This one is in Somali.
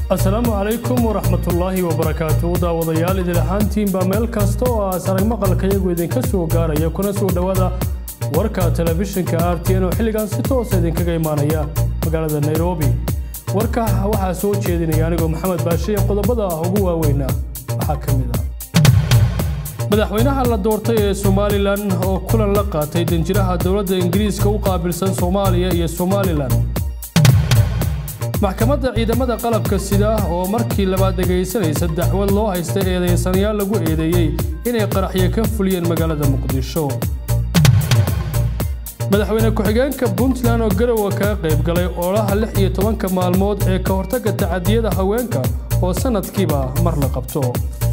asalaamu calaykum waraxmatullaahi wabarakaatu daawadayaal idil ahaantiinbaa meel kasta oo aas arag maqalka iyagu idinka soo gaaraya kuna soo dhowaada warka telefishinka r t n oo xilligan si toosa idinkaga imaanaya magaalada nairobi warka waxaa soo jeedinaya anigoo maxamed baashiye qodobada ugu waaweyna waxaa ka mid ah madaxweynaha la doortay ee somalilan oo kulan la qaatay danjiraha dowladda ingiriiska u qaabilsan soomaaliya iyo somalilan maxkamadda ciidamada qalabka sida oo markii labaad dhegaysanaysa dacwad loo haysta eedeysanayaal lagu eedeeyey inay qaraxyo ka fuliyeen magaalada muqdisho madaxweyne ku-xigeenka puntland oo garowa kaga qayb galay ololaha lix iyo tobanka maalmood ee ka hortagga tacadiyada haweenka oo sanadkiiba mar la qabto